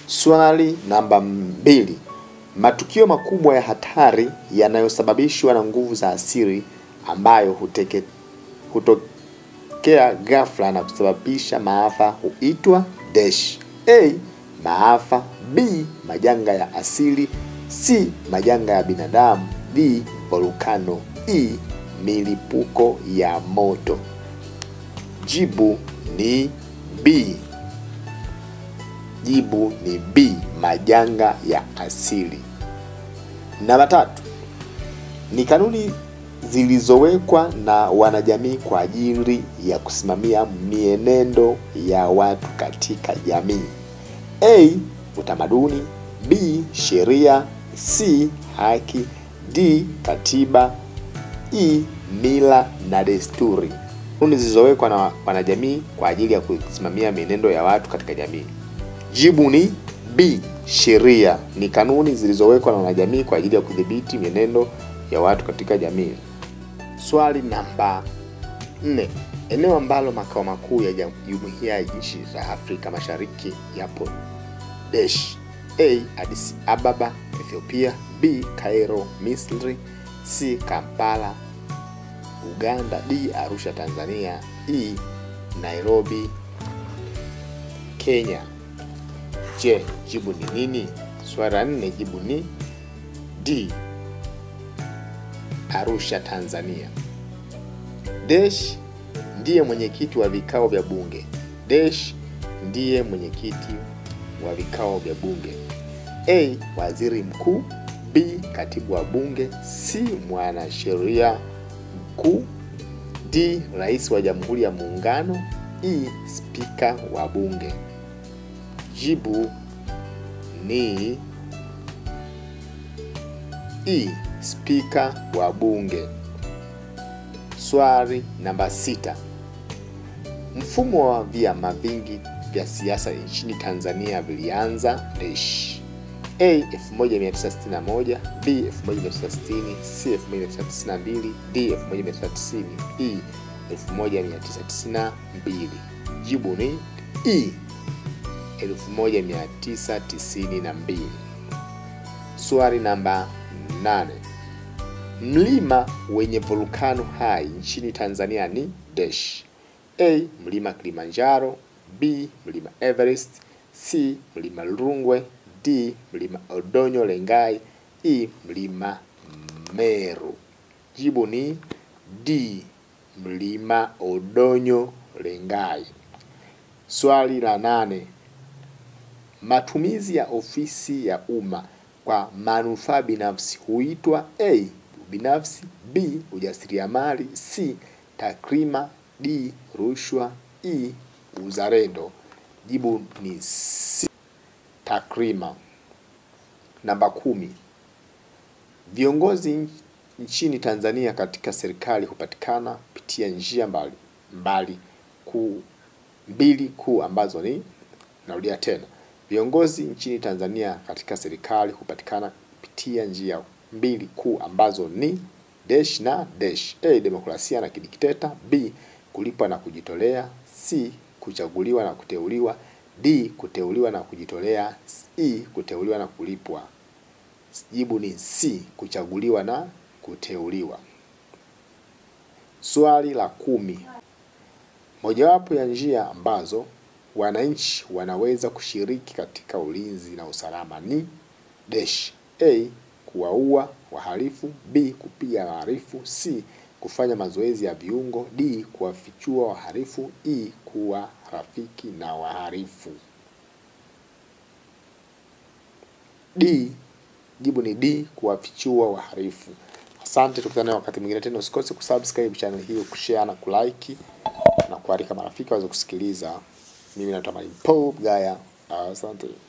Swali namba mbili. Matukio makubwa ya hatari yanayosababishwa na nguvu za asili ambayo huteke, hutokea ghafla na kusababisha maafa huitwa dash. A. Maafa. B. Majanga ya asili. C. Majanga ya binadamu. D. Volkano. E. Milipuko ya moto. Jibu ni B. Jibu ni B. Majanga ya asili. Namba tatu ni kanuni zilizowekwa na wanajamii kwa ajili ya kusimamia mienendo ya watu katika jamii. A. Utamaduni. B. Sheria. C. Haki. D. Katiba. E. Mila na desturi. Kanuni zilizowekwa na wanajamii kwa ajili ya kusimamia mienendo ya watu katika jamii. Jibu ni B. Sheria ni kanuni zilizowekwa na wanajamii kwa ajili ya kudhibiti mienendo ya watu katika jamii. Swali namba 4. Eneo ambalo makao makuu ya Jumuiya ya Nchi za Afrika Mashariki yapo dash. A. Addis Ababa, Ethiopia. B. Cairo, Misri. C. Kampala, Uganda. D. Arusha, Tanzania. E. Nairobi, Kenya. Je, jibu ni nini? Swali la nne, jibu ni D. Arusha, Tanzania. Dash ndiye mwenyekiti wa vikao vya bunge. Dash ndiye mwenyekiti wa vikao vya bunge. A. Waziri mkuu. B. Katibu wa bunge. C. Mwanasheria mkuu. D. Rais wa Jamhuri ya Muungano. E. Spika wa bunge. Jibu ni E. Spika wa bunge. Swali namba sita. Mfumo wa vyama vingi vya siasa nchini Tanzania vilianza dash. A 1961, B 1960, C 1992, D 1990, E 1992. Jibu ni E 1992. Swali namba 8. Mlima wenye volkano hai nchini Tanzania ni dash. A. Mlima Kilimanjaro. B. Mlima Everest. C. Mlima Rungwe. D. Mlima Odonyo Lengai. E. Mlima Meru. Jibu ni D. Mlima Odonyo Lengai. Swali la nane. Matumizi ya ofisi ya umma kwa manufaa binafsi huitwa A. Binafsi. B. Ujasiriamali. C. Takrima. D. Rushwa. E. Uzalendo. Jibu ni C. Takrima. Namba kumi. Viongozi nchini Tanzania katika serikali hupatikana kupitia njia mbali mbali kuu mbili kuu ambazo ni narudia tena viongozi nchini Tanzania katika serikali hupatikana kupitia njia mbili kuu ambazo ni dash na dash. A. Demokrasia na kidikteta. B. Kulipwa na kujitolea. C. Kuchaguliwa na kuteuliwa. D. Kuteuliwa na kujitolea. E. Kuteuliwa na kulipwa. Jibu ni C. Kuchaguliwa na kuteuliwa. Swali la kumi. Mojawapo ya njia ambazo wananchi wanaweza kushiriki katika ulinzi na usalama ni dash. A. Kuwaua wahalifu. B. Kupiga wahalifu. C. Kufanya mazoezi ya viungo. D. Kuwafichua wahalifu. E. Kuwa rafiki na wahalifu. D. Jibu ni D. Kuwafichua wahalifu. Asante, tukutane wakati mwingine tena. Usikose kusubscribe channel hiyo, kushare na kulike na kualika marafiki waweze kusikiliza. Mimi naitwa Mwalimu Paul Gaya. Asante.